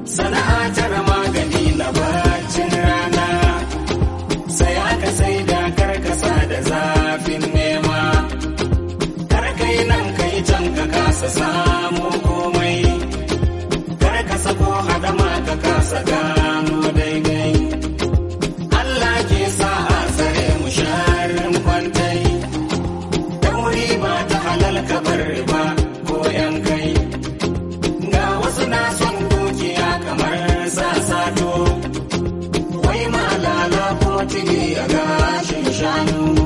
sana'a tara magani na bacin rana saya ka sai da karkasa da zafin nema karkai nan kai can ka kasa samu komai karkasa ko hadama ka kasa gano daidai Allah ke sa a tsare mu sharin kwantai dauri ba ta halal ka bar riba ko yan kai ga wasu na son dukiya kamar sasato wai malala kuma tigi a gashin shanu